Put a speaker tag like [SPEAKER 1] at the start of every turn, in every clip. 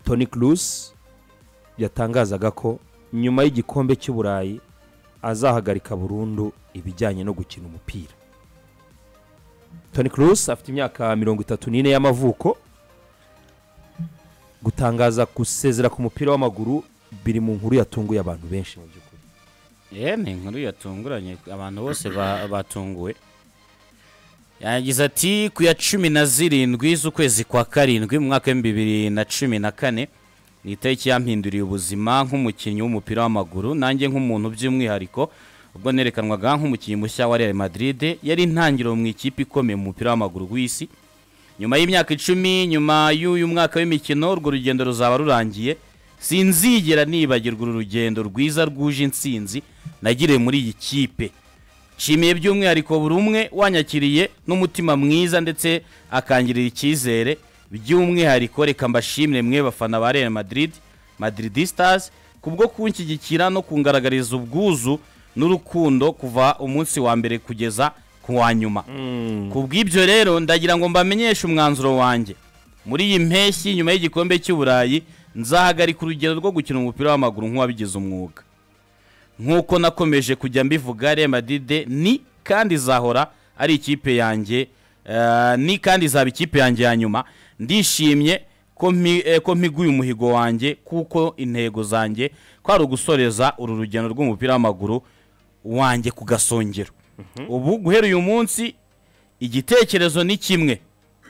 [SPEAKER 1] toni kurusi yatangazaga ko nyuma y'igikombe cy'uburayi azahagarika burundu ibijyanye no gukina umupira toni kurusi afite imyaka mirongo itatu n'ine y'amavuko gutangaza gusezera ku mupira w'amaguru biri mu nkuru yatunguye abantu benshi mu by'ukuri
[SPEAKER 2] yewe ni inkuru yatunguranye abantu bose ba- batunguwe yagize ati ku ya cumi na zirindwi z'ukwezi kwa karindwi mu mwaka w'ibihumbi bibiri na cumi na kane ni itariki yampinduriye ubuzima nk'umukinnyi w'umupira w'amaguru nanjye nk'umuntu by'umwihariko ubwo nerekanwaga nk'umukinnyi mushya wa real madrid yari intangiriro mu ikipe ikomeye mu mupira w'amaguru w'isi nyuma y'imyaka icumi nyuma y'uyu mwaka w'imikino urwo rugendo ruzaba rurangiye sinzigera nibagirwa uru rugendo rwiza rwuje insinzi nagiriye muri iyi kipe nshimiye by'umwihariko buri umwe wanyakiriye n'umutima mwiza ndetse akangirira icyizere by'umwihariko reka mbashimire mwe bafana ba real madrid madrid stars kubwo kunshyigikira no kungaragariza ubwuzu n'urukundo kuva umunsi wa mbere kugeza ku wa nyuma ku bw'ibyo rero ndagira ngo mbamenyeshe umwanzuro wanjye muri iyi mpeshyi nyuma y'igikombe cy'uburayi nzahagarika urugendo rwo gukina umupira w'amaguru nk'uwabigize umwuga nk'uko nakomeje kujya mbivuga Real Madrid ni kandi izahora ari ikipe yanjye eh, ni kandi izaba ikipe yanjye ya nyuma ndishimye ko mpi- eh, ko mpiguye umuhigo wanjye kuko intego zanjye kwari ugusoreza uru rugendo rw'umupira w'amaguru wanjye ku gasongero ubu guhera uyu munsi igitekerezo ni kimwe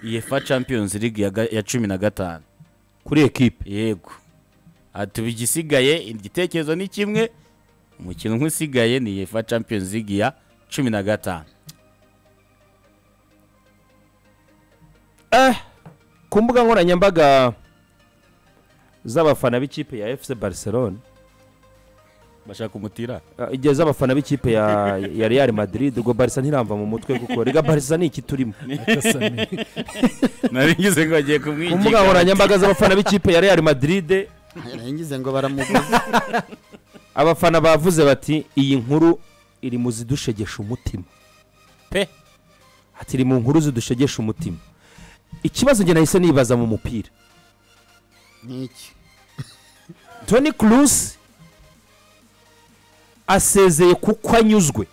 [SPEAKER 2] iyefa champions league ya ga- ya cumi na gatanu
[SPEAKER 1] kuri ekipe
[SPEAKER 2] yego ati igisigaye igitekerezo ni kimwe umukino umwe usigaye ni yefa champions league ya cumi na gatanu
[SPEAKER 1] ku mbuga nkoranyambaga z'abafana b'ikipe ya efuse bariserone
[SPEAKER 2] bashaka umutira
[SPEAKER 1] igihe z'abafana b'ikipe ya ya real madrid ubwo barisa ntiramva mu mutwe kuko rega barisa ni iki turimo
[SPEAKER 2] nari ngize ngo agiye
[SPEAKER 1] ku mbuga
[SPEAKER 2] kumwigira
[SPEAKER 1] nkoranyambaga z'abafana b'ikipe ya real madrid
[SPEAKER 3] yarangize ngo baramuguze
[SPEAKER 1] abafana bavuze bati iyi nkuru iri mu zidushegesha umutima
[SPEAKER 2] pe
[SPEAKER 1] ati iri mu nkuru zidushegesha umutima ikibazo njye nahise nibaza mu mupira
[SPEAKER 3] n'iki
[SPEAKER 1] toni kurusi asezeye kuko anyuzwe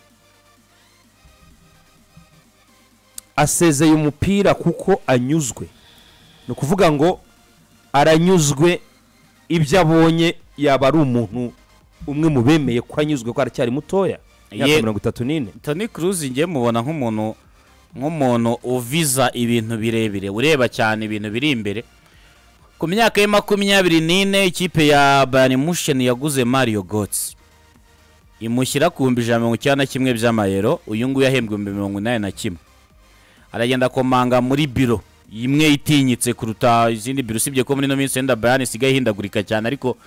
[SPEAKER 1] asezeye umupira kuko anyuzwe ni ukuvuga ngo aranyuzwe ibyo abonye yaba ari umuntu umwe mu bemeye ko anyuzwe ko aracyari mutoya
[SPEAKER 2] Ye-
[SPEAKER 1] imyaka mirongo itatu n'ine
[SPEAKER 2] tony cruz ngiye mubona nk'umuntu nk'umuntu uviza ibintu birebire ureba cyane ibintu biri imbere ku myaka ya makumyabiri n'ine ikipe ya bayani musheni yaguze mario gotsi imushyira ku bihumbi ijana na mirongo icyenda na kimwe by'amayero uyu nguyu ahembwa ibihumbi mirongo inani na kimwe aragenda akomanga muri biro imwe itinyitse kuruta izindi biro usibye ko muri ino minsi wenda bayani isigaye ihindagurika cyane ariko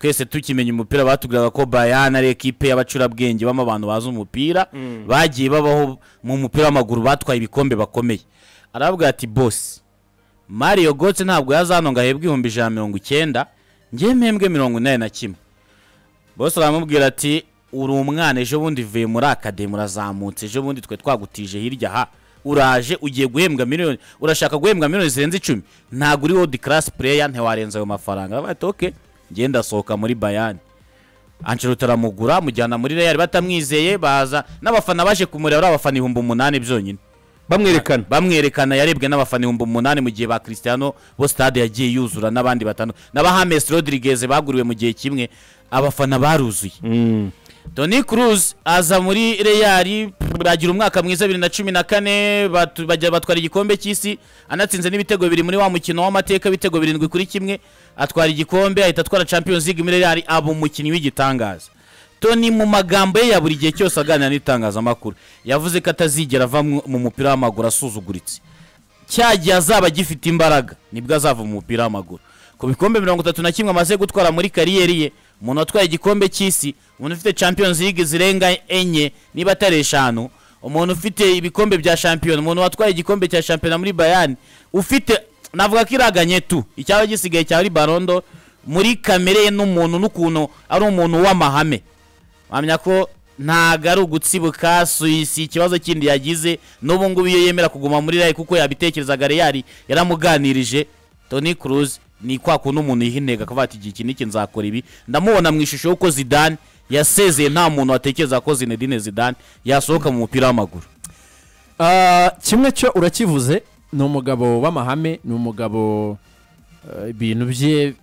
[SPEAKER 2] twese tukimenya umupira batubwiraga ko bayani ari ekipe y'abacurabwenge bamo abantu bazi umupira bagiye babaho mu mupira w'amaguru batwaye ibikombe bakomeye aravuga ati bosi mario gotse ntabwo yazano ngo ahebwe ibihumbi ijana na mirongo icyenda njye mpembwe mirongo inani na kimwe bose baramubwira ati uri umwana ejo bundi uvuye muri akademi urazamutse ejo bundi twe twagutije hirya aha uraje ugiye guhembwa miliyoni urashaka guhembwa miliyoni zirenze icumi ntabwo uri wodi karasi pureya ntiwarenza ayo mafaranga Aravuga ati oke ngenda asohoka muri bayani Ancelotti aramugura amujyana muri real batamwizeye baza n'abafana baje kumureba ari abafana ibihumbi umunani byonyine
[SPEAKER 1] bamwerekana
[SPEAKER 2] bamwerekana yarebwe n'abafana ibihumbi umunani mu gihe ba Cristiano bo stade yagiye yuzura n'abandi batanu na ba James Rodriguez baguriwe mu gihe kimwe abafana baruzuye Toni Kroos aza muri Real baragira umwaka mwiza 2014 batu- bajya batwara igikombe cy'isi anatsinze n'ibitego bibiri muri wa mukino w'amateka ibitego birindwi kuri kimwe atwara igikombe ahita atwara Champions League muri Real aba umukinnyi w'igitangaza Toni mu magambo ye ya buri gihe cyose aganira n'itangazamakuru yavuze ko atazigera ava mu mu mupira w'amaguru asuzuguritse cya gihe azaba agifite imbaraga nibwo azava mu mupira w'amaguru ku bikombe mirongo itatu na kimwe amaze gutwara muri kariyeri ye umuntu watwaye igikombe cy'isi umuntu ufite champions league zirenga enye niba atari eshanu umuntu ufite ibikombe bya shampiyona umuntu watwaye igikombe cya shampiyona muri bayani ufite navuga ko iraganye tu icyaba gisigaye cyaba ari barondo muri kamere ye n'umuntu n'ukuntu ari umuntu w'amahame wamenya ko ntago ari ugutsibuka si si ikibazo kindi yagize n'ubu ngubu iyo yemera kuguma muri rayi kuko yabitekerezaga reyari yaramuganirije toni kuruzi ni kwa kuntu umuntu yiha intego akavuga ati igihe iki n'iki nzakora ibi ndamubona mu ishusho y'uko zidane yasezeye nta muntu watekereza ko zinedine zidane yasohoka mu mupira w'amaguru
[SPEAKER 1] Ah, kimwe cyo urakivuze ni umugabo w'amahame ni umugabo eh, ibintu bye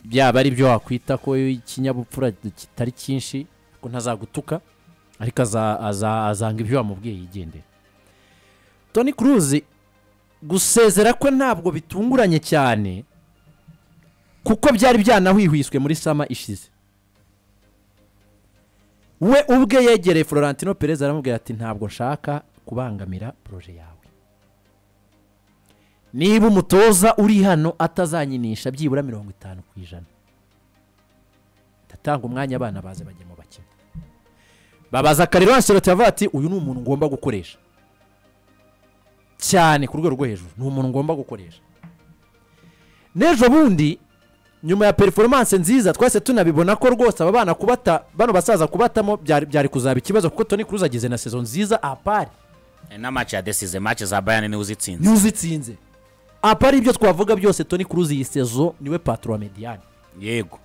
[SPEAKER 1] byaba ari byo wakwita ko ikinyabupfura kitari cyinshi ko ntazagutuka ariko aza- aza- azanga ibyo wamubwiye yigendera toni kuruzi gusezera kwe ntabwo bitunguranye cyane kuko byari byanahwihwiswe muri sama ishize we ubwe yegereye florentino perez aramubwira ati ntabwo nshaka kubangamira poroje yawe niba umutoza uri hano atazanyinisha byibura mirongo itanu ku ijana ndatanga umwanya abana baze bajye mu bakina babaza karero anseloti avuga ati uyu ni umuntu ngomba gukoresha cyane ku rwego rwo hejuru ni umuntu ngomba gukoresha n'ejo bundi nyuma ya performance nziza twese tunabibona ko rwose aba bana kubata bano basaza kubatamo byari, byari kuzaba ikibazo kuko toni kuruza agize na sezo nziza apari
[SPEAKER 2] n'amaci ya desize maci za bayani niwe uzitsinze
[SPEAKER 1] niuzitsinze apari ibyo twavuga byose toni kuruza iyi sezo niwe patro wa mediyani
[SPEAKER 2] yego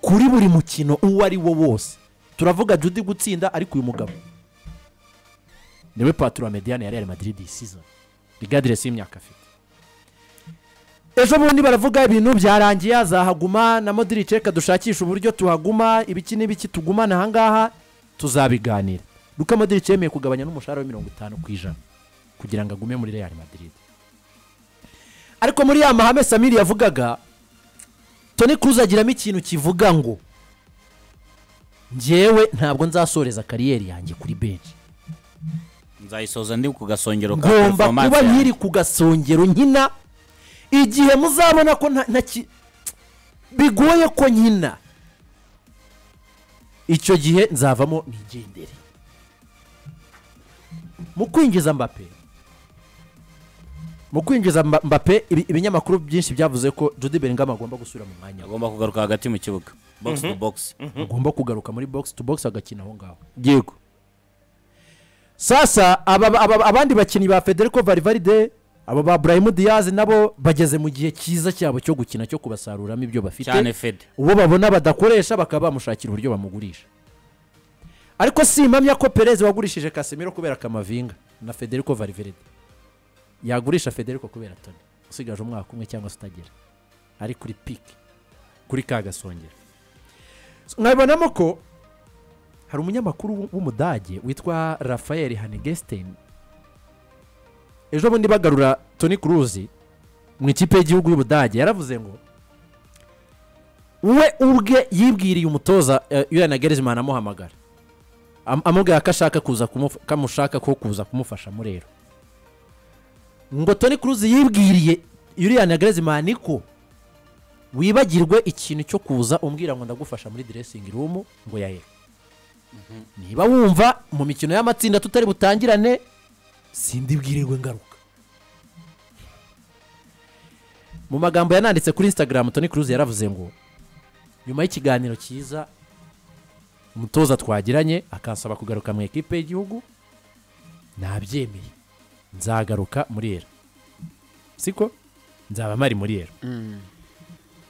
[SPEAKER 1] kuri buri mukino uwo ari wo wose turavuga judy gutsinda ariko uyu mugabo niwe patro wa mediyani ya real madrid iyi season rigadiresi y'imyaka afite ejo bundi baravuga ibintu byarangiye azahaguma na modirice reka dushakishe uburyo tuhaguma ibiki n'ibiki tugumana ahangaha tuzabiganira luka modirice yemeye kugabanya n'umushahara wa mirongo itanu ku ijana kugira ngo agume muri real madrid ariko muri ya mahame samiri yavugaga toni kuruzi agiramo ikintu kivuga ngo njyewe ntabwo nzasoreza kariyeri yanjye kuri benshi
[SPEAKER 2] nzayisoza ndi ku gasongero ka
[SPEAKER 1] ngomba
[SPEAKER 2] performance
[SPEAKER 1] kuba
[SPEAKER 2] yanjye.
[SPEAKER 1] nkiri ku gasongero nkina igihe muzabona ko nta nta ki- bigoye ko nkina icyo gihe nzavamo nigendere mu kwinjiza mbape mu kwinjiza Mba- mbape ibi- ibinyamakuru byinshi byavuze ko jody bellingham agomba gusubira mu mwanya we.
[SPEAKER 2] agomba kugaruka hagati mu kibuga box to box
[SPEAKER 1] agomba kugaruka muri box to box agakina aho ngaho
[SPEAKER 4] yego
[SPEAKER 1] sasa aba- aba- abandi bakinnyi ba federico varivaride abo ba burayimu diyazi nabo bageze mu gihe cyiza cyabo cyo gukina cyo kubasaruramo ibyo bafite
[SPEAKER 2] cyane fede
[SPEAKER 1] uwo babona badakoresha bakaba bamushakira uburyo bamugurisha ariko simpamya ko perez wagurishije kasimiro kubera kamavinga na federico varivaride yagurisha federico kubera toni usigaje umwaka umwe cyangwa se utagera ari kuri piki kuri ka gasongero mwabibonamo ko hari umunyamakuru w'u- w'umudage witwa rafael hanegestin ejo bundi bagarura toni kuruzi mu ikipe y'igihugu y'ubudage yaravuze ngo we ubwe yibwiriye umutoza yurana gerizimana amuhamagara Am- amubwira ko ashaka kuza kumufa- ko amushaka ko kuza kumufashamo rero ngo toni kuruzi yibwiriye yurana gerizimana ko wibagirwe ikintu cyo kuza umbwira ngo ndagufasha muri diresingi rumu ngo yahere niba wumva mu mikino y'amatsinda tutari butangirane sindi bwirirwe ngaruka mu magambo yananditse kuri instagram toni kuruzi yaravuze ngo nyuma y'ikiganiro cyiza umutoza twagiranye akansaba kugaruka mu ikipe y'igihugu nabyemeye nzagaruka muri era siko nzaba mpari muri era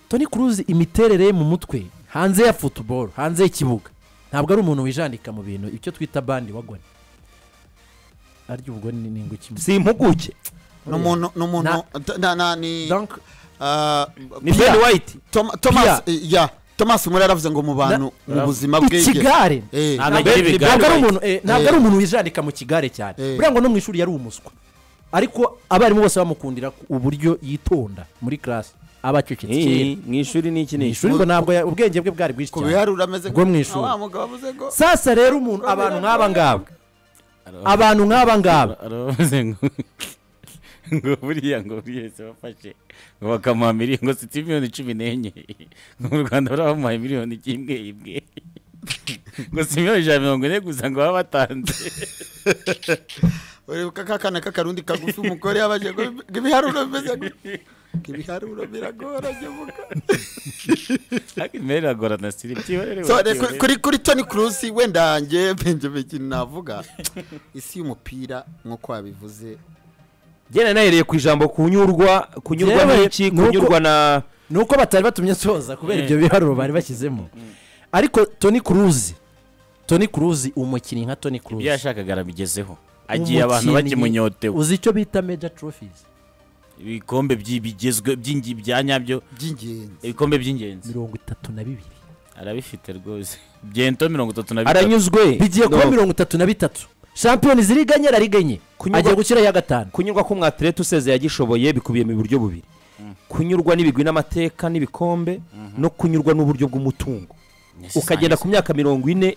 [SPEAKER 1] toni kuruzi imiterere ye mu mutwe hanze ya futuboro hanze y'ikibuga ntabwo ari umuntu wijandika mu bintu icyo twita bandi wagoni arya ubugoni ni- ni inguki
[SPEAKER 4] si impuguke
[SPEAKER 5] ni umuntu ni umuntu na- na- ni
[SPEAKER 1] Donc,
[SPEAKER 5] ah,
[SPEAKER 4] ni
[SPEAKER 5] Pierre-
[SPEAKER 4] ben white
[SPEAKER 5] Tom- Thomas
[SPEAKER 1] Pierre.
[SPEAKER 5] eh, ya Thomas muri yaravuze ngo mu bantu mu buzima bwe
[SPEAKER 1] ikigare
[SPEAKER 2] Nta
[SPEAKER 5] Eh,
[SPEAKER 1] ntabwo
[SPEAKER 2] Anagira ibigare
[SPEAKER 1] ntabwo ari
[SPEAKER 2] white.
[SPEAKER 1] umuntu eh, ntabwo
[SPEAKER 5] Eh.
[SPEAKER 1] ari umuntu wijandika mu kigare cyane
[SPEAKER 5] Eh.
[SPEAKER 1] buriya ngo no mu ishuri yari umuswa ariko abarimu bose bamukundira ku- uburyo yitonda muri karasi aba acecetse kera
[SPEAKER 4] mu ishuri ni iki
[SPEAKER 1] mu
[SPEAKER 4] ni iki
[SPEAKER 1] ishuri ngo ntabwo ya- ubwenge bwe bwari bwinshi
[SPEAKER 5] ku
[SPEAKER 1] cyane
[SPEAKER 5] biharuro ameze
[SPEAKER 1] Bwo mu ishuri.
[SPEAKER 5] wa mugabo avuze ngo
[SPEAKER 1] sasa rero umuntu abantu nk'aba ngaba
[SPEAKER 2] Aro-
[SPEAKER 1] abantu nk'aba ngaba
[SPEAKER 2] aravuze ngo ngo buriya ngo buriya se bafashe ngo bakamuha miliyoni ngo siti miliyoni cumi n'enye ngo mu rwanda buriya bamuhaye miliyoni imwe imwe ngo si miliyoni ijana na mirongo ine gusa ngo baba batanze
[SPEAKER 5] uribuka ka kana k'akarundi kagufi umugore yabaje ngo ngo ibiharuro bimeze gutya Ngo ibiharuro biragora nyabuka
[SPEAKER 2] ariko imibare iragorana siri byiborere
[SPEAKER 5] So, re- kuri- kuri kuri Toni Kroos wenda njye Benjamin ikintu navuga isi y'umupira nk'uko wabivuze
[SPEAKER 4] njyana nahereye ku ijambo kunyurwa kunyurwa
[SPEAKER 1] Yewe,
[SPEAKER 4] n'iki
[SPEAKER 1] nuko-
[SPEAKER 4] kunyurwa na
[SPEAKER 1] ni uko batari batumye soza kubera ibyo biharuro bari bashyizemo ariko toni kuruzi toni kuruzi umukinnyi nka toni
[SPEAKER 2] ibyo
[SPEAKER 1] kuruzi
[SPEAKER 2] yashakaga arabigezeho agiye abantu bakimunyotewe
[SPEAKER 1] uzi icyo bita meja trophies
[SPEAKER 2] ibikombe byi- bigezwe by'ingi- bya nyabyo
[SPEAKER 5] by'ingenzi
[SPEAKER 2] ibikombe by'ingenzi
[SPEAKER 1] mirongo itatu na bibiri
[SPEAKER 2] arabifite rwose byento mirongo itatu na bitatu
[SPEAKER 4] aranyuzwe
[SPEAKER 1] bigiye kuba
[SPEAKER 4] No.
[SPEAKER 1] mirongo itatu na bitatu shampiyoni ziri iganye ari enye
[SPEAKER 4] Kunyurwa-
[SPEAKER 1] agiye gushyiraho iya gatanu
[SPEAKER 4] kunyurwa k'umwatirete useze yagishoboye bikubiye mu buryo bubiri kunyurwa n'ibigwi n'amateka n'ibikombe no kunyurwa n'uburyo bw'umutungo
[SPEAKER 2] Yes,
[SPEAKER 4] ukagenda
[SPEAKER 2] nice.
[SPEAKER 4] ku myaka mirongo ine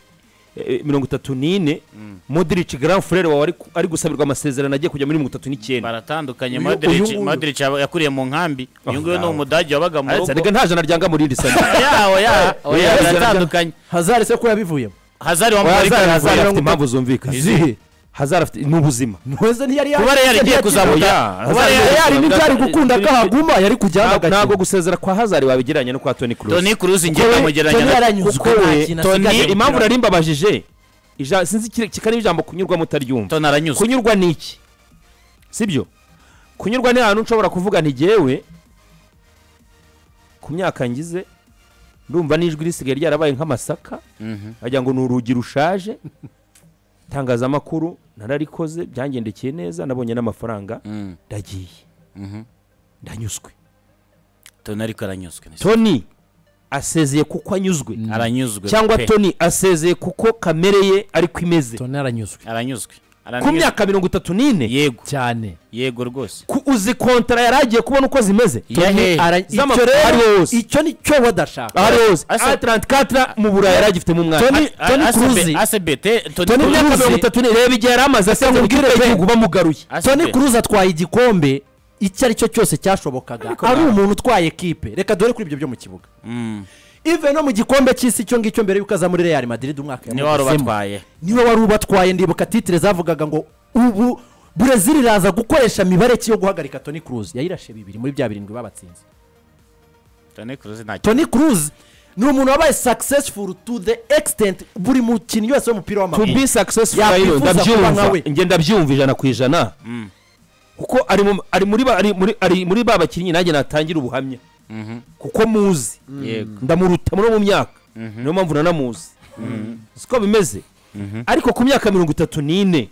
[SPEAKER 4] eh, mirongo itatu n'ine modirici grand frere wawe ari ku- ari gusabirwa amasezerano agiye kujya muri mirongo itatu n'icyenda
[SPEAKER 2] baratandukanye
[SPEAKER 5] Uyu-
[SPEAKER 2] Modric
[SPEAKER 5] uyu nguyu.
[SPEAKER 2] Modric yaba- yakuriye mu nkambi uyu nguyu ni
[SPEAKER 4] nawe.
[SPEAKER 2] umudage wabaga mu
[SPEAKER 4] aretse
[SPEAKER 2] rugo
[SPEAKER 4] arega nta jana ryanga muri iri sano
[SPEAKER 2] ya oya oya
[SPEAKER 4] Oya,
[SPEAKER 2] biratandukanye
[SPEAKER 1] hazari se ko yabivuyemo
[SPEAKER 2] hazari wa
[SPEAKER 4] Hazard-
[SPEAKER 2] Mourinho
[SPEAKER 4] Hazard
[SPEAKER 2] yavuye.
[SPEAKER 4] afite impamvu zumvikana
[SPEAKER 1] izihe
[SPEAKER 4] hazara afite ni ubuzima
[SPEAKER 1] ntuze ntiyari
[SPEAKER 2] kuba yari igiye kuzamuka
[SPEAKER 4] Oya,
[SPEAKER 2] kuba
[SPEAKER 4] Hazard-
[SPEAKER 2] Real-
[SPEAKER 1] yari ntibyari gukunda ko ahaguma yari kujyamo
[SPEAKER 4] Ntabwo- ntabwo
[SPEAKER 1] agakina
[SPEAKER 4] gusezera kwa hazari wabigereranya no kwa toni kuruzi
[SPEAKER 2] Toni Kroos ngiye ndamugereranya na
[SPEAKER 4] kuko we toni
[SPEAKER 2] Toni-
[SPEAKER 4] impamvu nari mbabajije ija- sinzi ikiri- kikari ijambo kunyurwamo utaryumva
[SPEAKER 2] Toni aranyuzwe
[SPEAKER 4] kunyurwa ni iki sibyo kunyurwa ni ahantu nshobora kuvuga ntigewe ku myaka ngize ndumva n'ijwi risigaye ryarabaye nk'amasaka
[SPEAKER 2] Mhm.
[SPEAKER 4] wagira ngo ni urugi rushaje itangazamakuru nararikoze byangendekeye neza nabonye n'amafaranga
[SPEAKER 2] Mm,
[SPEAKER 4] ndagiye
[SPEAKER 2] mhm.
[SPEAKER 4] ndanyuzwe
[SPEAKER 2] Toni ariko aranyuzwe
[SPEAKER 4] toni asezeye kuko anyuzwe
[SPEAKER 2] aranyuzwe
[SPEAKER 4] cyangwa
[SPEAKER 2] pe.
[SPEAKER 4] toni asezeye kuko kamere ye ariko imeze
[SPEAKER 1] toni aranyuzwe
[SPEAKER 2] aranyuzwe
[SPEAKER 4] ku
[SPEAKER 2] Aranyuzwe.
[SPEAKER 4] myaka mirongo itatu n'ine
[SPEAKER 2] yego
[SPEAKER 1] cyane
[SPEAKER 2] yego rwose
[SPEAKER 4] ku- uzi kontara yari agiye kubona uko zimeze
[SPEAKER 2] Yahe.
[SPEAKER 1] Ara-
[SPEAKER 4] Z'ama-
[SPEAKER 1] icyo rero-
[SPEAKER 4] ariwe wose.
[SPEAKER 1] icyo ni cyo wadashaka
[SPEAKER 4] ahari hose
[SPEAKER 2] Asa-
[SPEAKER 4] a34 mu burayi yari agifitemo umwanya
[SPEAKER 1] Toni-
[SPEAKER 2] A-
[SPEAKER 1] Toni
[SPEAKER 2] A- ACB-
[SPEAKER 1] Kroos.
[SPEAKER 2] ACBT Toni
[SPEAKER 4] toni
[SPEAKER 2] Kroos.
[SPEAKER 4] myaka mirongo itatu n'ine reba igihe yari amaze asa nk'ubwire igihugu bamugaruye
[SPEAKER 2] ACB.
[SPEAKER 1] toni kuruzi atwaye igikombe icyo ari cyo cyose cyashobokaga ari umuntu utwaye ekipe reka dore kuri ibyo byo mu kibuga
[SPEAKER 2] Mm,
[SPEAKER 1] ive no mu gikombe cy'isi icyo ngicyo mbere y'uko aza muri real madrid umwaka
[SPEAKER 2] niwe wari
[SPEAKER 1] yamugezemo.
[SPEAKER 2] ubatwaye
[SPEAKER 1] niwe wari ubatwaye ndibuka titire zavugaga ngo ubu burezili iraza gukoresha mibare ki yo guhagarika toni kuruzi yayirashe bibiri muri bya birindwi babatsinze
[SPEAKER 2] Toni Kroos nta
[SPEAKER 1] toni kuruzi ni umuntu wabaye successful to the extent buri mukinnyi wese w'umupira
[SPEAKER 4] to
[SPEAKER 1] w'amaguru
[SPEAKER 4] be successful
[SPEAKER 1] Yakwifuza
[SPEAKER 4] rero
[SPEAKER 1] kuba nka
[SPEAKER 4] ndabyumva
[SPEAKER 1] we.
[SPEAKER 4] njye ndabyumva ijana ku ijana kuko ari mu- ari muri ba- ari muri- ari muri ba bakinnyi nanjye natangira ubuhamya kuko muzi
[SPEAKER 2] yego
[SPEAKER 4] ndamuruta muri uwo mu myaka niyo mpamvu nanamuzi siko bimeze ariko ku myaka mirongo itatu n'ine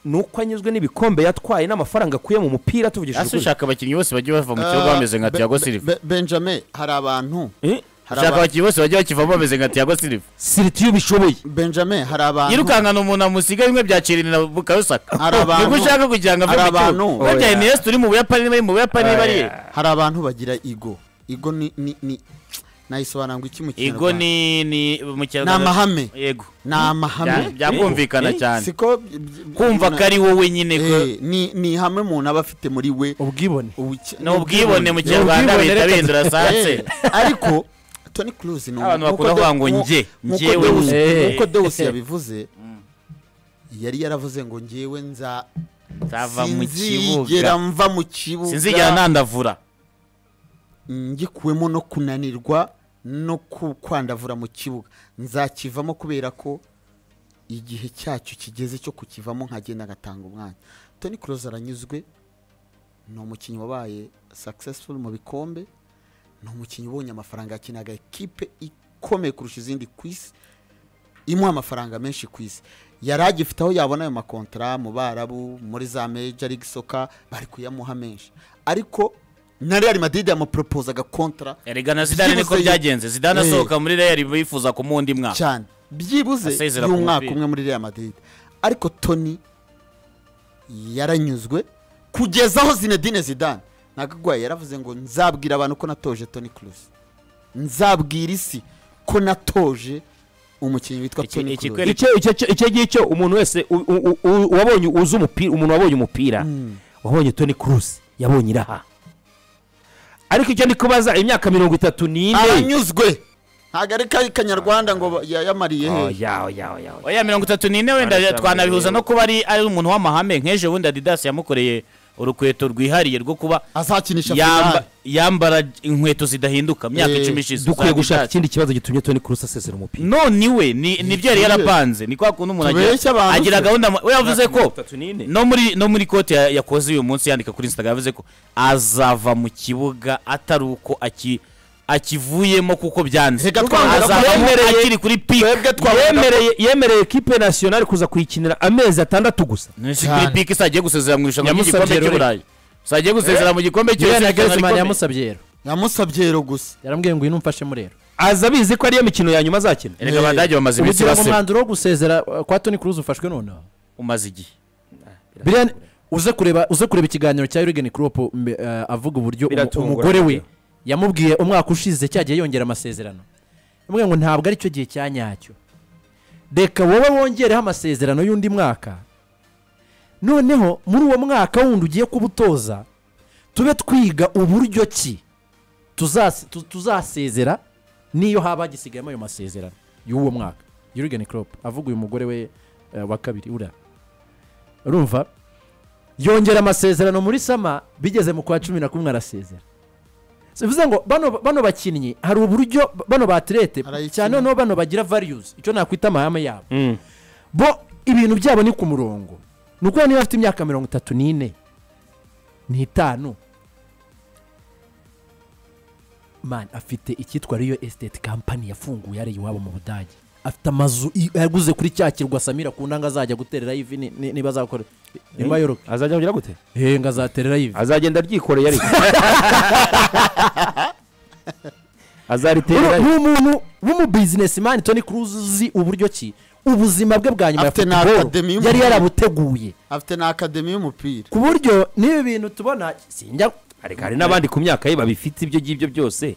[SPEAKER 4] ni uko anyuzwe n'ibikombe yatwaye n'amafaranga akuye mu mupira tuvugishije
[SPEAKER 2] ase
[SPEAKER 4] ukuri.
[SPEAKER 2] ushaka abakinnyi bose bagiye bava mu kibuga bameze nka
[SPEAKER 5] Be-
[SPEAKER 2] tiyago
[SPEAKER 5] Be-
[SPEAKER 2] siriva
[SPEAKER 5] Be- benjamin hari abantu
[SPEAKER 4] Eh?
[SPEAKER 5] hari
[SPEAKER 2] ushaka
[SPEAKER 5] aba-
[SPEAKER 2] abakinnyi bose bagiye bakivamo bameze nka tiyago siriva
[SPEAKER 4] siriti iyo ubishoboye
[SPEAKER 5] benjamin hari abantu
[SPEAKER 2] yirukankana umuntu amusiga bimwe byacirinda bukabisaka
[SPEAKER 5] Hari abantu-
[SPEAKER 2] nibwo ushaka kugira ngo ave
[SPEAKER 5] hari
[SPEAKER 2] mu kibuga
[SPEAKER 5] abantu-
[SPEAKER 2] burya
[SPEAKER 4] Oya.
[SPEAKER 2] iniyesi turi mu buyapani bari mu buyapani bari
[SPEAKER 5] hari abantu bagira igo igo ni ni ni nayisobanura ngo iki mu
[SPEAKER 2] igo
[SPEAKER 5] kinyarwanda?
[SPEAKER 2] ni ni mu
[SPEAKER 5] ni
[SPEAKER 2] kinyarwanda
[SPEAKER 5] amahame
[SPEAKER 2] yego
[SPEAKER 5] ni amahame
[SPEAKER 2] Bya- byakumvikana
[SPEAKER 4] Eh,
[SPEAKER 2] cyane
[SPEAKER 5] siko by- by-
[SPEAKER 2] kumva ko ari wowe nyine ko-
[SPEAKER 5] Eh, ni ni ihame umuntu aba afite muri we
[SPEAKER 1] ubwibone
[SPEAKER 5] ubuke-
[SPEAKER 2] ni ubwibone mu
[SPEAKER 5] Ni
[SPEAKER 2] kinyarwanda
[SPEAKER 5] ubwibone,
[SPEAKER 2] bihita
[SPEAKER 5] reka-
[SPEAKER 2] bihindura sanse
[SPEAKER 5] Eh, ariko toni kuruzi ni
[SPEAKER 2] Abantu
[SPEAKER 5] umu-
[SPEAKER 2] bakunda
[SPEAKER 5] nk'uko
[SPEAKER 2] kuvuga
[SPEAKER 5] De-
[SPEAKER 2] ngo
[SPEAKER 5] nku-
[SPEAKER 2] njye,
[SPEAKER 5] nk'uko
[SPEAKER 2] njyewe.
[SPEAKER 5] Deus-
[SPEAKER 1] Eh.
[SPEAKER 5] nk'uko dewusi yabivuze yari yaravuze ngo njyewe nza
[SPEAKER 2] nzava mu
[SPEAKER 5] sinzigera
[SPEAKER 2] kibuga
[SPEAKER 5] mva mu kibuga
[SPEAKER 2] sinzigera ntandavura
[SPEAKER 5] ngikuwemo no kunanirwa no ku- kwandavura mu kibuga nzakivamo kubera ko igihe cyacyo kigeze cyo kukivamo nkagenda agatanga umwanya toni kuroza aranyuzwe ni umukinnyi wabaye successful mu bikombe ni umukinnyi ubonye amafaranga yakinaga ekipe ikomeye kurusha izindi ku isi imuha amafaranga menshi ku isi yari agifite aho yabona ayo makontara mu barabu muri za meja ligi soka bari kuyamuha menshi ariko na real madrid yamuporopozaga kontara
[SPEAKER 2] erega na zidane niko
[SPEAKER 5] Byibuze-
[SPEAKER 2] byagenze zidane
[SPEAKER 5] Eh.
[SPEAKER 2] asohoka muri real bifuza kumuha undi mwaka
[SPEAKER 5] cyane byibuze
[SPEAKER 2] Asezera ku
[SPEAKER 5] y'umwaka
[SPEAKER 2] mupira.
[SPEAKER 5] umwe muri real madrid ariko toni yaranyuzwe kugeza aho zinedine zidane ntabwo agwaye yaravuze ngo nzabwira abantu ko natoje toni kurusi nzabwira isi ko natoje umukinnyi witwa
[SPEAKER 2] Iki-
[SPEAKER 5] toni
[SPEAKER 2] iki-
[SPEAKER 5] kurusi
[SPEAKER 4] icyo icyo icyo icyo ngicyo umuntu wese u- u- u- wabonye uzi umupira umuntu wabonye umupira wabonye toni kuruzi yabonye iraha ariko icyo ndi kubaza imyaka mirongo itatu n'ine
[SPEAKER 5] aranyuzwe ntabwo ari ka- kanyarwanda ngo ba- yayamariye
[SPEAKER 4] Oh,
[SPEAKER 5] hehe
[SPEAKER 4] ya, oya, oya, oya.
[SPEAKER 2] oya mirongo itatu n'ine wenda
[SPEAKER 4] Barasabye.
[SPEAKER 2] twanabihuza no kuba ari ari umuntu w'amahame nk'ejo bundi adidas yamukoreye urukweto rwihariye rwo kuba
[SPEAKER 5] azakinisha
[SPEAKER 2] yamba-
[SPEAKER 5] Ferrari.
[SPEAKER 2] yambara inkweto zidahinduka mu myaka
[SPEAKER 5] Eh,
[SPEAKER 2] icumi ishize
[SPEAKER 4] dukwiye
[SPEAKER 2] uzaba
[SPEAKER 4] gushaka
[SPEAKER 2] ibyatsi.
[SPEAKER 4] ikindi kibazo gitumye toni kurusi asesera umupira
[SPEAKER 2] none we ni nibyo yari yarapanze ni kwa kuntu umuntu agira-
[SPEAKER 5] Tubeshya abantu
[SPEAKER 2] agira
[SPEAKER 5] se.
[SPEAKER 2] gahunda mu- we yavuze ko
[SPEAKER 4] Tatu n'ine.
[SPEAKER 2] no muri no muri kote ya- yakoze uyu munsi yandika kuri instagram yavuze ko azava mu kibuga atari uko aki akivuyemo kuko byanze
[SPEAKER 5] Reka twanga
[SPEAKER 2] azavamo
[SPEAKER 4] kwemereye-
[SPEAKER 2] akiri kuri pike
[SPEAKER 5] twebwe twavuga-
[SPEAKER 4] yemereye yemereye ekipe nasiyonari kuza kuyikinira amezi atandatu gusa
[SPEAKER 2] Nisi kuri pike isagiye gusezera mu irushanwa
[SPEAKER 1] Yamusabye
[SPEAKER 2] ry'igikombe
[SPEAKER 1] rero.
[SPEAKER 2] cy'u Burayi isagiye gusezera mu gikombe cy'u
[SPEAKER 1] Julian
[SPEAKER 2] Burayi
[SPEAKER 1] Nagelsmann yamusabye rero
[SPEAKER 5] yamusabye rero gusa
[SPEAKER 1] yaramubwiye ngo ngwino umfashemo rero
[SPEAKER 4] aza abizi ko ariyo mikino ya nyuma azakina
[SPEAKER 2] erega abadage bamaze iminsi
[SPEAKER 1] ubugira ngo
[SPEAKER 2] basema
[SPEAKER 1] umwanzuro wo gusezera uh, kwa Toni Kroos ufashwe noneho
[SPEAKER 2] umaze igihe
[SPEAKER 1] Biriya uze kureba uze kureba ikiganiro cya Jurgen Klopp mbe- eh, avuga uburyo umu-
[SPEAKER 4] Biratungura.
[SPEAKER 1] umugore we yamubwiye umwaka ushize cyagiye yongera amasezerano yamubwiye ngo ntabwo aricyo gihe cya nyacyo reka wowe wongereho amasezerano y'undi mwaka noneho muri uwo mwaka wundi ugiye kuba utoza tube twiga uburyo ki tuzas- tu- tuzasezera n'iyo haba hagisigayemo ayo masezerano y'uwo mwaka Jurgen Klopp avuga uyu mugore we eh, wa kabiri uriya urumva yongera amasezerano muri sama bigeze mu kwa cumi na kumwe arasezera bivuze ngo bano, bano bakinnyi hari uburyo bano batirete
[SPEAKER 5] Arayikina.
[SPEAKER 1] cyane noneho bano bagira values icyo nakwita amahame yabo bo ibintu byabo ni ku murongo ni ukuvuga niba afite imyaka mirongo itatu n'ine n'itanu man afite icyitwa riyo esiteti kampani yafunguye ari iwabo mu budage afite amazu i- yaguze kuri cya kirwa samira ku ndanga azajya gutereraho ivi ni- ni- niba azakora niba yoroka
[SPEAKER 4] azajya kugira gute
[SPEAKER 1] henga azatereraho ivi
[SPEAKER 4] azagenda aryikoreye ariko
[SPEAKER 1] Uru-
[SPEAKER 4] azariterera
[SPEAKER 1] ni umuntu w'umubizinesimani toni kuruzi uzi uburyo ki ubuzima bwe bwa nyuma ya
[SPEAKER 5] Afite na
[SPEAKER 1] futuboro
[SPEAKER 5] akademi y'umupira.
[SPEAKER 1] yari yarabuteguye
[SPEAKER 5] afite na akademi y'umupira
[SPEAKER 1] ku buryo n'ibi bintu tubona sinjya
[SPEAKER 4] ariko hari n'abandi ku myaka ye babifite ibyo ngibyo byose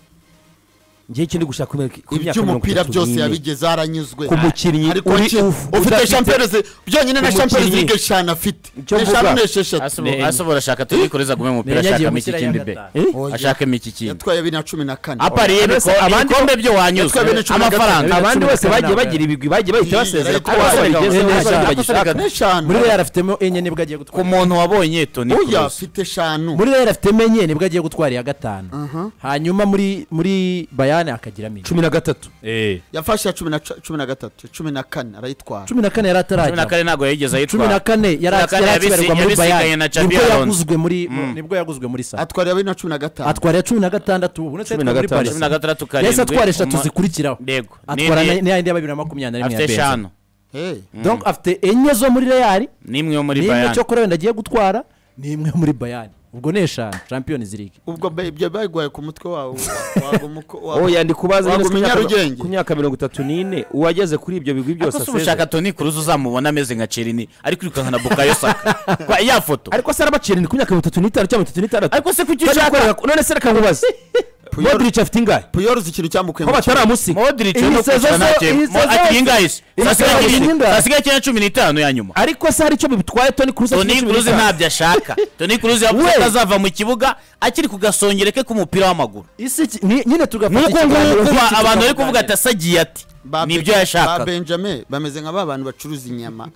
[SPEAKER 4] ngiye kindi gushaka ku myaka- ku myaka mirongo
[SPEAKER 5] iby'umupira
[SPEAKER 4] itatu
[SPEAKER 5] byose
[SPEAKER 4] n'ine.
[SPEAKER 5] yabigezeho aranyuzwe
[SPEAKER 4] Ku mukinnyi
[SPEAKER 5] ariko
[SPEAKER 4] uri-
[SPEAKER 5] ki-
[SPEAKER 4] uf-
[SPEAKER 5] ufite
[SPEAKER 4] udafite-
[SPEAKER 5] champions byonyine na
[SPEAKER 4] ku
[SPEAKER 5] champions
[SPEAKER 4] mukinnyi.
[SPEAKER 5] league eshanu afite
[SPEAKER 4] Icyo
[SPEAKER 5] eshanu
[SPEAKER 4] mvuga.
[SPEAKER 5] n'esheshatu
[SPEAKER 2] Asobo- asobora ashaka tuyikoreza gume mu mupira ashakamo iki kindi be
[SPEAKER 4] Eh?
[SPEAKER 5] Oya.
[SPEAKER 2] ashakamo iki kindi
[SPEAKER 5] yatwaye bibiri na cumi na kane
[SPEAKER 2] apariye
[SPEAKER 4] Mbese
[SPEAKER 2] ibiko-
[SPEAKER 4] abandi-
[SPEAKER 2] ibikombe byo wanyuzwe
[SPEAKER 5] Yatwaye bene cumi na
[SPEAKER 2] amafaranga
[SPEAKER 1] gatanu.
[SPEAKER 4] abandi
[SPEAKER 1] cumi na
[SPEAKER 4] bose bagiye
[SPEAKER 1] kanama.
[SPEAKER 4] bagira ibigwi bagiye bahita basezera kuko
[SPEAKER 5] Yari-
[SPEAKER 4] baba babigezeho
[SPEAKER 1] Yari-
[SPEAKER 4] nta
[SPEAKER 1] Yari-
[SPEAKER 4] kintu bagishaka
[SPEAKER 5] n'eshanu
[SPEAKER 1] muri reyo afitemo enye nibwo agiye
[SPEAKER 2] ku
[SPEAKER 1] gutwara
[SPEAKER 2] muntu wabonye Toni
[SPEAKER 5] oya
[SPEAKER 2] Kroos
[SPEAKER 5] afite eshanu
[SPEAKER 1] muri reyo afitemo enye nibwo agiye gutwara iya gatanu hanyuma muri muri bayani akagiramo ine
[SPEAKER 4] cumi na gatatu
[SPEAKER 5] yafashe iya cumi na cu- cumi na gatatu cumi na kane arayitwara
[SPEAKER 1] cumi na kane yari
[SPEAKER 2] cumi na
[SPEAKER 1] atarajya
[SPEAKER 2] kane ntabwo yigeze
[SPEAKER 1] cumi na
[SPEAKER 2] ayitwara
[SPEAKER 1] kane yari
[SPEAKER 2] na kane yabisi-
[SPEAKER 1] akibarirwa muri
[SPEAKER 2] yabisigaye
[SPEAKER 1] bayani
[SPEAKER 2] na Xabi
[SPEAKER 1] nibwo
[SPEAKER 2] Alonso.
[SPEAKER 1] yaguzwe muri nibwo yaguzwe muri sa
[SPEAKER 5] atwara iya bibiri na cumi na gatanu
[SPEAKER 1] atwara iya cumi na gatandatu ubu
[SPEAKER 4] Cumi na
[SPEAKER 1] natwe muri
[SPEAKER 4] gatanu.
[SPEAKER 1] paris
[SPEAKER 2] cumi na gatandatu karindwi
[SPEAKER 1] yahise atwara eshatu
[SPEAKER 2] Uma-
[SPEAKER 1] zikurikiraho
[SPEAKER 2] Yego.
[SPEAKER 1] atwara
[SPEAKER 2] N'indi-
[SPEAKER 1] na- n'ayandi ya bibiri na makumyabiri na rimwe
[SPEAKER 2] afite
[SPEAKER 1] ya benzi
[SPEAKER 2] eshanu
[SPEAKER 5] Hey.
[SPEAKER 1] donc afite enye zo muri reyari
[SPEAKER 2] n'imwe yo muri
[SPEAKER 1] n'imwe
[SPEAKER 2] bayani
[SPEAKER 1] cyokora wenda agiye gutwara n'imwe muri bayani ubwo ni eshanu champions league
[SPEAKER 5] ubwo ba- ibyo bayiguhaye ku mutwe wawe waguma uko- wa-
[SPEAKER 4] oya ndi kubaza nyine
[SPEAKER 5] Wagumya
[SPEAKER 4] ku myaka-
[SPEAKER 5] Nyarugenge.
[SPEAKER 4] ku myaka mirongo itatu n'ine uwageze kuri ibyo bigwi byose
[SPEAKER 2] ariko si
[SPEAKER 4] asezera.
[SPEAKER 2] ubushaka Toni Kroos uzamubona ameze nka Chiellini ari kwirukanka na Bukayo Saka Kwa- ya foto
[SPEAKER 4] ariko se arabacereni ku myaka mirongo itatu n'itanu cyangwa mirongo itatu n'itandatu
[SPEAKER 2] ariko se kuki
[SPEAKER 4] Bari
[SPEAKER 2] ushaka
[SPEAKER 4] gukorera- none se reka nkubaze modric afite ingahe
[SPEAKER 5] puyorozi ikintu cyamukuye
[SPEAKER 4] ko
[SPEAKER 5] mu kibuga.
[SPEAKER 4] bataramusiga
[SPEAKER 2] Modric
[SPEAKER 4] Iyi
[SPEAKER 2] no
[SPEAKER 4] sezo
[SPEAKER 2] kwicara
[SPEAKER 4] zo-
[SPEAKER 2] nta
[SPEAKER 4] iyi
[SPEAKER 2] kintu Mo-
[SPEAKER 4] sezo
[SPEAKER 2] ati
[SPEAKER 4] yose-
[SPEAKER 2] ingahe se?
[SPEAKER 4] iyi sezo
[SPEAKER 2] Sasigaye
[SPEAKER 4] yose
[SPEAKER 2] kinini-
[SPEAKER 4] ingahe?
[SPEAKER 2] sasigaye kinini na cumi n'itanu ya nyuma
[SPEAKER 4] ariko se hari icyo bibitwaye toni kurusi
[SPEAKER 2] Toni Kroos ntabyo ashaka Toni Kroos yavuze
[SPEAKER 4] We.
[SPEAKER 2] ko azava mu kibuga akiri ku gasongere ke k'umupira w'amaguru
[SPEAKER 1] isi iki- ni- nyine tugafata
[SPEAKER 2] nk'uko nguko
[SPEAKER 1] nk'iki
[SPEAKER 2] ba- abantu bari
[SPEAKER 1] tukaganira.
[SPEAKER 2] kuvuga ati asagiye ati
[SPEAKER 5] Ba
[SPEAKER 2] nibyo
[SPEAKER 5] Be- ba
[SPEAKER 2] yashakaga
[SPEAKER 5] benjamin bameze nka ba bantu bacuruza inyama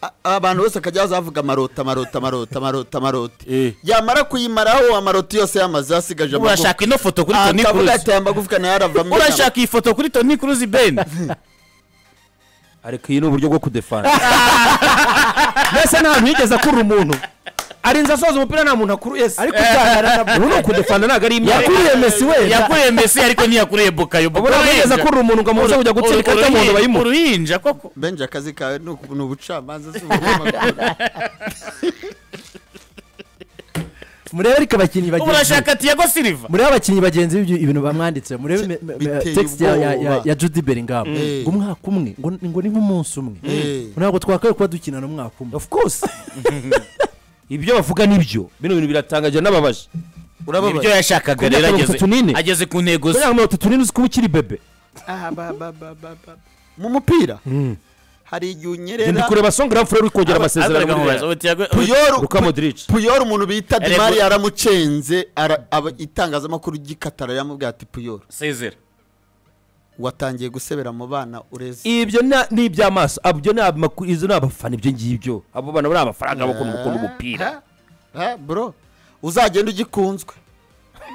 [SPEAKER 5] A- abantu bose akajya azavuga amarota amarota amarota amarota amarota
[SPEAKER 2] Eh.
[SPEAKER 5] yamara kuyimaraho amaroto yose yamaze asigaje
[SPEAKER 2] urashaka ino foto kuri Toni
[SPEAKER 5] akavuga
[SPEAKER 2] Kroos
[SPEAKER 5] ati aya magufwa nayo aravamo
[SPEAKER 2] urashaka iyi foto kuri Toni Kroos Ben
[SPEAKER 4] ariko iyi ni uburyo bwo kudefana mbese nta hantu yigeze akura umuntu arinze asoza umupira nta muntu akuru yese
[SPEAKER 1] ariko uganira na
[SPEAKER 4] ubu ni ukudefana ntabwo ari imyaka
[SPEAKER 1] yakuriye mesi wenda
[SPEAKER 2] yakuriye Messi ariko ntiyakuriye Bukayo
[SPEAKER 4] ubu ntabwo yigeze akura umuntu ngo amubuze kujya gutsinda ikarita mu ntoki bayimuha
[SPEAKER 2] uruhinja koko
[SPEAKER 5] benja akazi kawe ni uku- ni ubucamanza si ubunyamakuru
[SPEAKER 1] murebe ariko abakinnyi bagenzi
[SPEAKER 2] urashaka Thiago Silva
[SPEAKER 1] murebe abakinnyi bagenzi b'ibyo ibintu bamwanditse murebe me- me- me-
[SPEAKER 5] biteye
[SPEAKER 1] text ya- ya- ya-
[SPEAKER 5] ubwoba.
[SPEAKER 1] ya judy bellingham
[SPEAKER 5] Eh.
[SPEAKER 1] ngo umwaka umwe ngo ni- ngo ni nk'umunsi umwe
[SPEAKER 5] Eh.
[SPEAKER 1] ntabwo twakwiye kuba dukinana umwaka umwe
[SPEAKER 4] of course ibyo bavuga nibyo bino bintu biratangaje n'ababaje
[SPEAKER 2] nibyo yashakaga
[SPEAKER 4] Ku myaka
[SPEAKER 2] rero
[SPEAKER 4] mirongo
[SPEAKER 2] ageze
[SPEAKER 4] itatu n'ine.
[SPEAKER 2] ageze ku ntego
[SPEAKER 4] ku
[SPEAKER 2] ze
[SPEAKER 4] myaka mirongo itatu n'inzu uzi kuba ukiri bebe
[SPEAKER 5] Aha, ba- ba- ba- ba- ba. mu mupira hari igihe
[SPEAKER 4] genda
[SPEAKER 5] unyerera
[SPEAKER 4] kureba songera furere uri kongera amasezerano muri Real.
[SPEAKER 5] puyoro
[SPEAKER 4] Luka Modric
[SPEAKER 5] puyoro umuntu bita
[SPEAKER 2] Erega-
[SPEAKER 5] demari yaramucenze ara- aba- itangazamakuru ry'ikatara yamubwiye ati puyoro
[SPEAKER 2] sezera
[SPEAKER 5] watangiye gusebera mu bana ureze
[SPEAKER 4] ibyo na- ni iby'amaso abyo ni amakuru izo ni abafana ibyo ngibyo abo bana ni amafaranga bakunda gukunda umupira
[SPEAKER 5] Eh, bro uzagenda ugikunzwe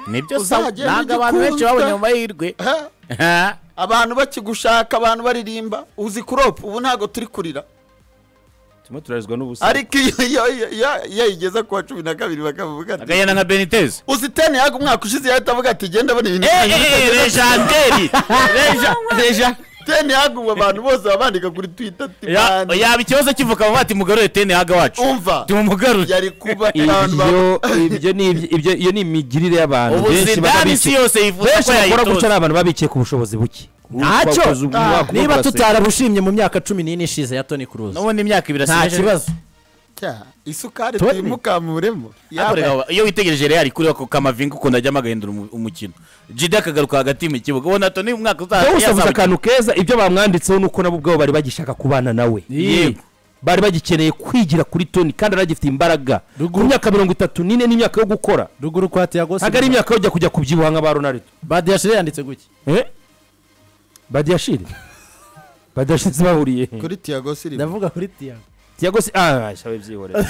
[SPEAKER 2] nibyo sa
[SPEAKER 5] Uzagenda
[SPEAKER 2] ntabwo abantu benshi
[SPEAKER 5] ugikunzwe.
[SPEAKER 2] babonye mu mahirwe
[SPEAKER 5] Eh,
[SPEAKER 2] Ha?
[SPEAKER 5] abantu bakigushaka abantu baririmba uzi kuropu ubu ntabwo turi kurira
[SPEAKER 4] turimo turarizwa n'ubusa
[SPEAKER 5] ariko iyo- iyo iyo- iyo- iyo ayigeza ku wa cumi na kabiri bakavuga ati
[SPEAKER 2] agahera nka benitezi
[SPEAKER 5] uzi teni yaga umwaka ushize yahita avuga ati genda abona ibintu
[SPEAKER 2] Eh, eh, eh, legenderi Leja- leja
[SPEAKER 5] teni yaga ubu abantu bose babandika kuri twita ati
[SPEAKER 2] Ya-
[SPEAKER 5] "Man,
[SPEAKER 2] yaba ikibazo kivuka vuba ati mugarure teni haga wacu
[SPEAKER 5] umva
[SPEAKER 2] tumugarure
[SPEAKER 5] yari kuba abantu ba-
[SPEAKER 4] iyo ibyo ni iby- ibyo iyo ni imigirire y'abantu
[SPEAKER 2] ubu
[SPEAKER 4] benshi baba
[SPEAKER 2] zidani isi
[SPEAKER 4] bici-
[SPEAKER 2] yose yifuza
[SPEAKER 4] benshi
[SPEAKER 2] ko
[SPEAKER 4] bakora gutya
[SPEAKER 2] yayitoza
[SPEAKER 4] ari abantu baba bicaye ku bushobozi buke
[SPEAKER 1] Ntacyo.
[SPEAKER 4] Wakoze ubu-
[SPEAKER 5] Ah,
[SPEAKER 4] wakoze
[SPEAKER 1] niba
[SPEAKER 4] ugaseka.
[SPEAKER 1] tutarabushimye mu myaka cumi n'ine ishize ya toni kuruzi
[SPEAKER 2] n'ubundi imyaka ibiri
[SPEAKER 1] nta kibazo
[SPEAKER 5] Cya, isukari
[SPEAKER 1] Tony.
[SPEAKER 5] tuyimukamuremo
[SPEAKER 2] Ariko reka baba, iyo witegereje real kuri ako kamavinga ukuntu ajyamo agahindura umu- umukino jide akagaruka hagati mu kibuga ubona toni umwaka
[SPEAKER 4] wowe usabuze
[SPEAKER 2] yazamukiye.
[SPEAKER 4] akantu keza ibyo bamwanditseho nuko nabo ubwabo bari bagishaka kubana nawe
[SPEAKER 1] Yego.
[SPEAKER 4] bari bagikeneye kwigira kuri toni kandi aragifite imbaraga ku
[SPEAKER 1] Ruguru.
[SPEAKER 4] myaka mirongo itatu n'ine n'imyaka yo gukora
[SPEAKER 1] ruguru kwa tiago
[SPEAKER 4] ntabwo ari
[SPEAKER 1] Silva.
[SPEAKER 4] imyaka yo kujya kujya kubyibuha nka ba ronaldo
[SPEAKER 1] badiyashire yanditse gutya
[SPEAKER 4] badiyashiri badiyashiri bahuriye
[SPEAKER 5] kuri tiyago siriva
[SPEAKER 1] ndavuga kuri tiago
[SPEAKER 4] tiyago si ah shabe byihorera